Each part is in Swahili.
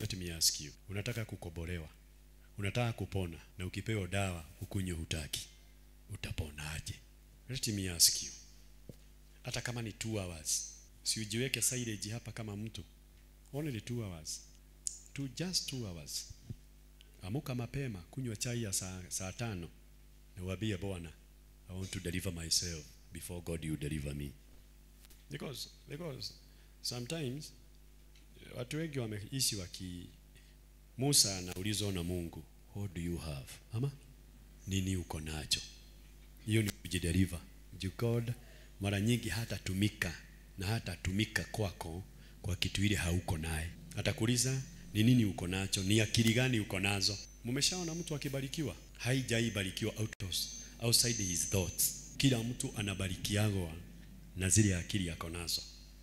let me ask you unataka kukobolewa unataka kupona na ukipewa dawa ukunywe hutaki utaponaje let me ask you hata kama ni two hours si ujiweke silage hapa kama mtu only two hours two, just two hours amuka mapema kunywa chai ya saa, saa tano na uambie bwana i want to deliver myself before god you deliver me because because sometimes watu wengi wameishi waki Musa anaulizwa na Mungu what do you have ama nini uko nacho hiyo ni kujideliver Juu God mara nyingi hatatumika na hatatumika kwako kwa kitu ile hauko naye atakuuliza ni nini uko nacho ni akili gani uko nazo mmeshaona mtu akibarikiwa haijaibarikiwa out of, outside his thoughts kila mtu anabarikiagwa na zile akili yako nazo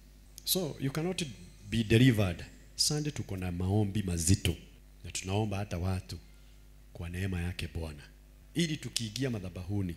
so you cannot be delivered sunday tuko na maombi mazito na tunaomba hata watu kwa neema yake bwana ili tukiingia madhabahuni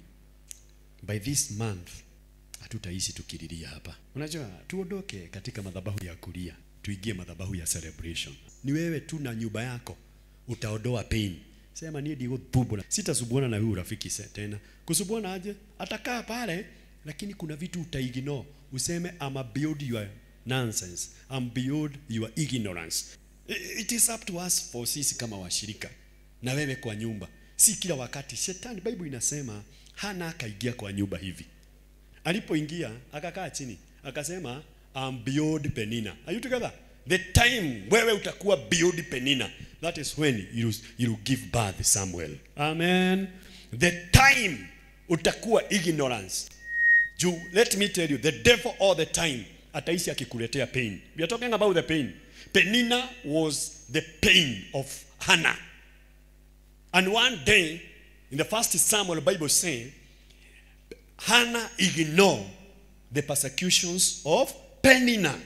by this month hatutaishi tukililia hapa unajua tuondoke katika madhabahu ya kulia tuingie madhabahu ya celebration ni wewe tu na nyumba yako utaondoa pain sema nie ndio thubu sitasubuana na huyu rafiki se- tena kusubuana aje atakaa pale lakini kuna vitu utaignore useme I'm beyond your nonsense I'm beyond your ignorance I- it is up to us for sisi kama washirika na wewe kwa nyumba si kila wakati shetani bible inasema hana akaingia kwa nyumba hivi alipoingia akakaa chini akasema I'm beyond penina are you together the time wewe utakuwa beyond penina that is when you you give birth Samuel amen the time utakuwa ignorance juu let me tell you the devil all the time ataishi akikuletea pain we are talking about the pain penina was the pain of hannah and one day in the first samuel bible saying hannah ignored the persecutions of penina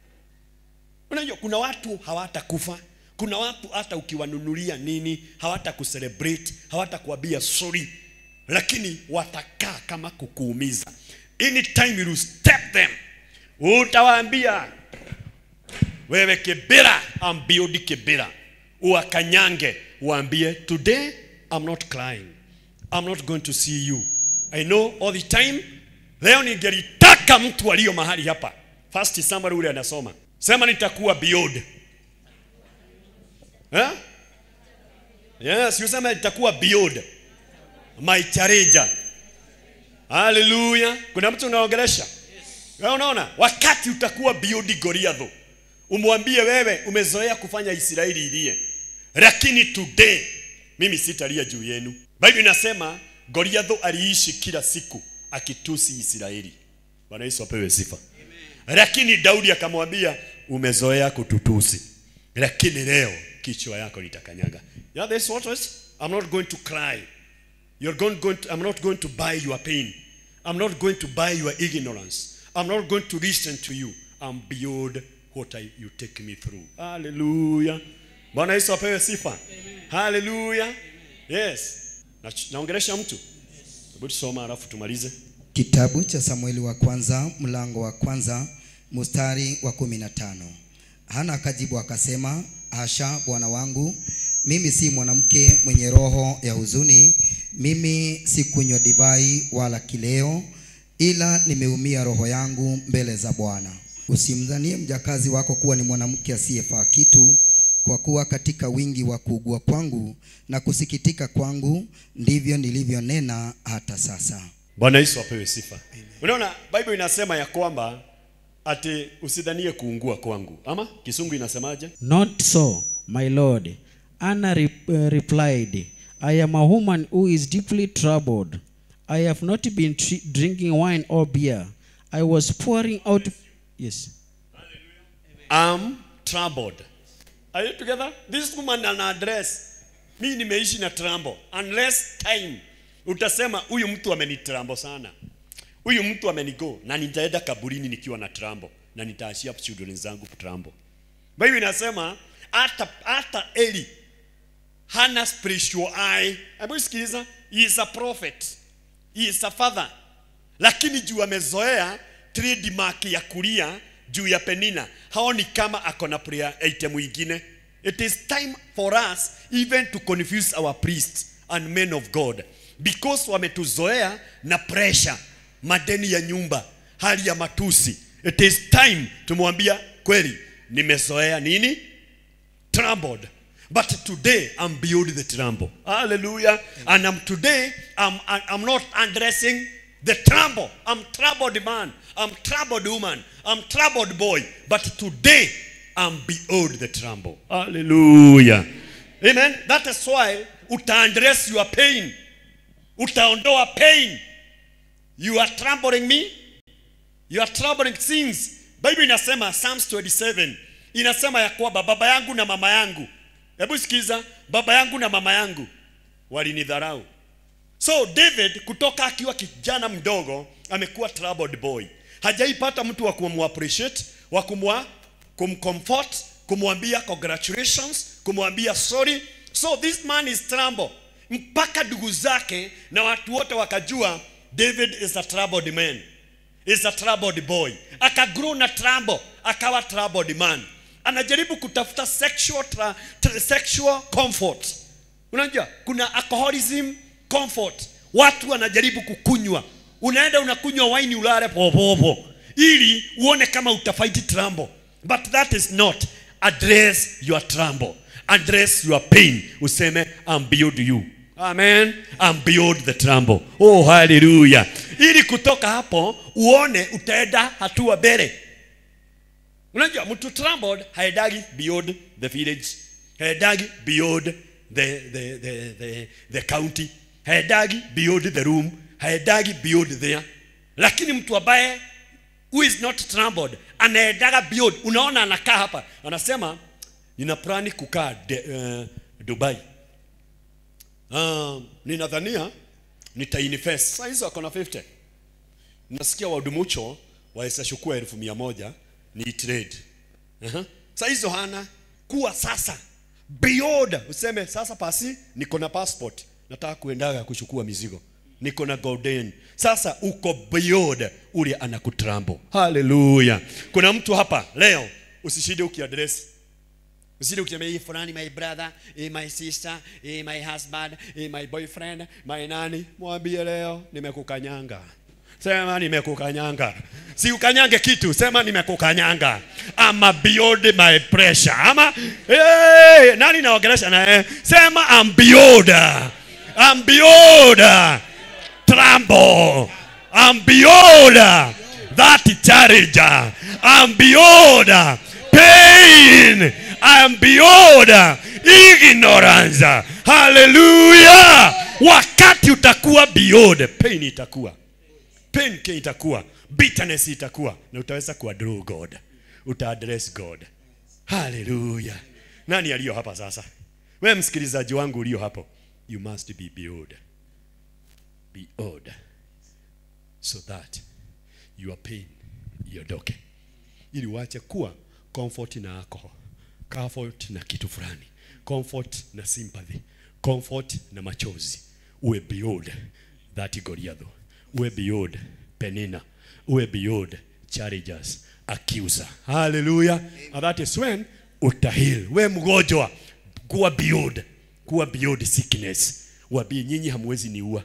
unajua kuna watu hawatakufa kuna watu hata ukiwanunulia nini hawatakucelebrate hawatakuambia sorry lakini watakaa kama kukuumiza anytime you step them utawaambia wewe kibira ambiodi kibira uwakanyange uambie today i'm not crying i'm not going to see you i know all the time leo ningelitaka mtu aliyo mahali hapa first Samuel ule anasoma sema nitakuwa beyond eh? yes usema nitakuwa beyond my challenger haleluya kuna mtu unaongelesha wewe unaona wakati utakuwa beyond Goliath umwambie wewe umezoea kufanya Israeli ilie lakini today mimi sitalia juu yenu Biblia inasema Goliath aliishi kila siku akitusi Israeli Bwana Yesu apewe sifa lakini Daudi akamwambia umezoea kututusi lakini leo kichwa yako nitakanyaga yeah, this what is I'm not going to cry You're going, going to, I'm not going to buy your pain. I'm not going to buy your ignorance. I'm not going to listen to you. I'm beyond what I, you take me through. Hallelujah. Bwana Yesu apewe sifa. Hallelujah. Yes. Na, naongelesha mtu. Hebu tusoma alafu tumalize. Kitabu cha Samueli wa kwanza mlango wa kwanza mstari wa kumi na tano. Hana akajibu akasema, hasha bwana wangu, mimi si mwanamke mwenye roho ya huzuni, mimi si kunywa divai wala kileo, ila nimeumia roho yangu mbele za Bwana. Usimdhanie mjakazi wako kuwa ni mwanamke asiyefaa kitu, kwa kuwa katika wingi wa kuugua kwangu na kusikitika kwangu ndivyo nilivyonena hata sasa. Bwana Yesu apewe sifa. Unaona Bible inasema ya kwamba ati usidhanie kuungua kwangu. Ama kisungu inasemaje? Not so, my lord. Anna re- uh, replied, I am a woman who is deeply troubled. I have not been tri- drinking wine or beer. I was pouring out. Yes. I'm troubled. Are you together? This woman an address. Mi nimeishi na trambo. Unless time utasema huyu mtu amenitrambo sana. Huyu mtu amenigo na nitaenda kaburini nikiwa na trambo na nitaashia children zangu trambo. Bible inasema hata hata Eli hana spiritual eye. Hebu sikiliza, he is a prophet. He is a father. Lakini juu amezoea trademark ya kulia juu ya Penina, haoni kama ako na prayer item mwingine. It is time for us even to confuse our priests and men of God because wametuzoea na pressure, madeni ya nyumba, hali ya matusi. It is time tumwambia kweli, nimezoea nini? Troubled. But today I'm beyond the trouble. Hallelujah. And I'm today I'm I'm not addressing the trouble. I'm troubled man. I'm troubled woman. I'm troubled boy. But today I'm beyond the trouble. Hallelujah. Amen. That is why utaandress your pain. Utaondoa pain. You are troubling me. You are troubling things. Bible inasema Psalms 27 inasema ya kwamba baba yangu na mama yangu, hebu sikiza, baba yangu na mama yangu walinidharau. So David kutoka akiwa kijana mdogo amekuwa troubled boy, hajaipata mtu wa kumappreciate, wa kumwa kumcomfort, kumwambia congratulations, kumwambia sorry. So this man is troubled, mpaka ndugu zake na watu wote wakajua David is a troubled man is a troubled boy akagrow na trouble akawa troubled man anajaribu kutafuta sexual, tra, tra, sexual comfort unajua kuna alcoholism comfort watu wanajaribu kukunywa unaenda unakunywa waini ulale popopo ili uone kama utafight trouble but that is not address your trouble address your pain useme I'm beyond you amen I'm beyond the trouble oh hallelujah ili kutoka hapo uone utaenda hatua mbele unajua mtu troubled haendagi beyond the village haendagi beyond the, the, the, the, the county haendagi beyond the room haendagi beyond there lakini mtu ambaye who is not troubled anaendaga beyond unaona anakaa hapa anasema nina plani kukaa de, uh, dubai uh, ninadhania nitainvest saa hizo ako na 50 nasikia wadumucho waweza chukua elfu mia moja ni trade uh-huh. saa hizo hana kuwa sasa beyond useme sasa pasi niko na passport nataka kuendaga kuchukua mizigo niko na golden sasa uko beyond ule anakutrambo haleluya kuna mtu hapa leo usishinde ukiadresi usije ukisema hii fulani my brother hii my sister hii my husband hii my boyfriend my nani mwambie leo nimekukanyanga sema nimekukanyanga si ukanyange kitu sema nimekukanyanga ama beyond my pressure ama hey, nani naongelesha naye sema I'm beyond I'm beyond trambo I'm beyond that challenge I'm beyond pain I'm beyond ignorance haleluya wakati utakuwa beyond pain itakuwa pain ke itakuwa bitterness itakuwa na utaweza kuadress god utaadress god haleluya nani aliyo hapa sasa we msikilizaji wangu ulio hapo you must be beyond beyond so that your pain iondoke ili uache kuwa comfort na alcohol comfort na kitu fulani comfort na sympathy comfort na machozi uwe beyond that goliatho uwe beyond penina uwe beyond challenges accuser haleluya and that is when utahil we mgonjwa kuwa beyond kuwa beyond sickness wabii nyinyi hamwezi niua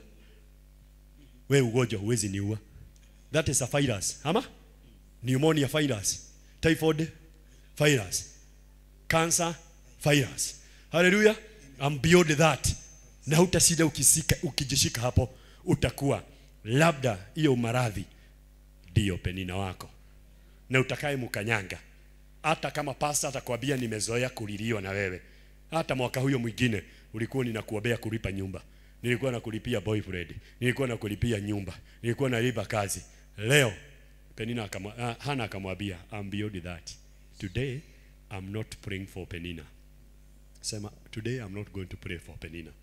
we ugonjwa huwezi niua that is a virus ama pneumonia virus typhoid virus cancer virus haleluya I'm beyond that na hutasida ukisika ukijishika hapo utakuwa labda hiyo maradhi ndiyo penina wako na utakaye mkanyanga hata kama pasta atakwambia nimezoea kuliliwa na wewe hata mwaka huyo mwingine ulikuwa ninakuombea kulipa nyumba nilikuwa nakulipia boyfriend nilikuwa nakulipia nyumba nilikuwa nalipa kazi leo penina akamwa, uh, hana akamwambia I'm beyond that today I'm not praying for penina sema today I'm not going to pray for penina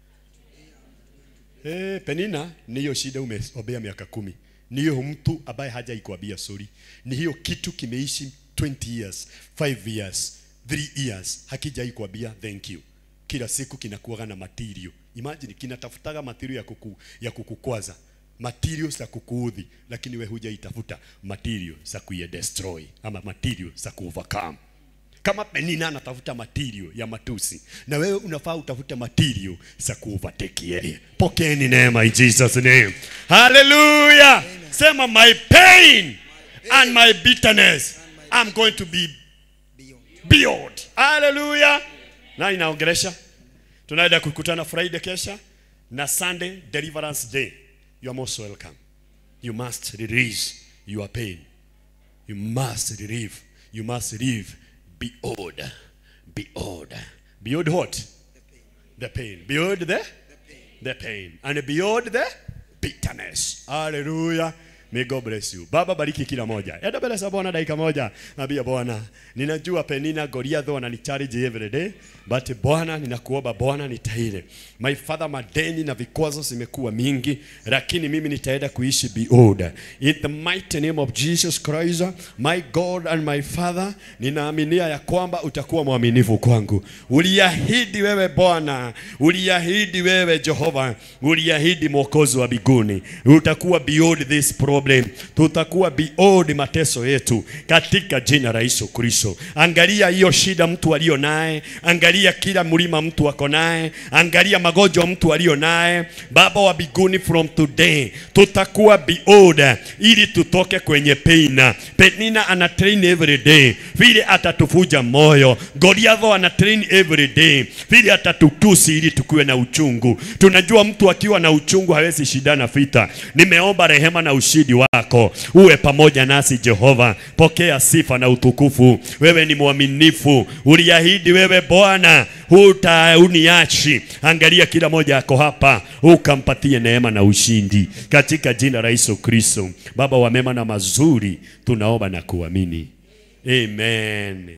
Eh, Penina ni hiyo shida umeombea miaka kumi. Ni hiyo mtu ambaye haja ikuambia sorry. Ni hiyo kitu kimeishi 20 years, 5 years, 3 years hakijai kuambia thank you. Kila siku kinakuwa na material. Imagine kinatafutaga material ya kuku, ya kukukwaza. Material za kukuudhi, lakini we hujaitafuta material za kuya destroy ama material za ku overcome. kama penina anatafuta material ya matusi na wewe unafaa utafute material za kuovertake yeye pokeeni neema in jesus name haleluya sema my pain and my bitterness i'm going to be beyond haleluya na inaongelesha tunaenda kukutana friday kesha na sunday deliverance day you are most welcome you must release your pain you must relieve you must live beyond beyond beyond what the pain beyond the the pain and beyond the bitterness haleluya May God bless you. Baba bariki kila moja. Enda mbele za Bwana dakika moja. Naambia Bwana, ninajua Penina Goliath wananichallenge every day, but Bwana ninakuomba Bwana nitaile. My father, madeni na vikwazo zimekuwa mingi, lakini mimi nitaenda kuishi beyond. In the mighty name of Jesus Christ, my God and my Father, ninaaminia ya kwamba utakuwa mwaminifu kwangu. Uliahidi wewe Bwana, uliahidi wewe Jehova, uliahidi mwokozi wa mbinguni, utakuwa beyond this problem, tutakuwa beyond mateso yetu katika jina la Yesu Kristo. Angalia hiyo shida mtu alio naye, angalia kila mlima mtu ako naye, angalia magonjwa mtu alio naye. Baba wa mbinguni, from today tutakuwa beyond, ili tutoke kwenye pain. Penina ana train every day, vile atatufuja moyo. Goliatho ana train every day, vile atatutusi ili tukuwe na uchungu. Tunajua mtu akiwa na uchungu hawezi shindana vita. Nimeomba rehema na ushindi wako uwe pamoja nasi Jehova. Pokea sifa na utukufu. Wewe ni mwaminifu, uliahidi wewe Bwana hutauniachi. Angalia kila moja ako hapa, ukampatie neema na ushindi katika jina la Yesu Kristo. Baba wa mema na mazuri, tunaomba na kuamini, amen.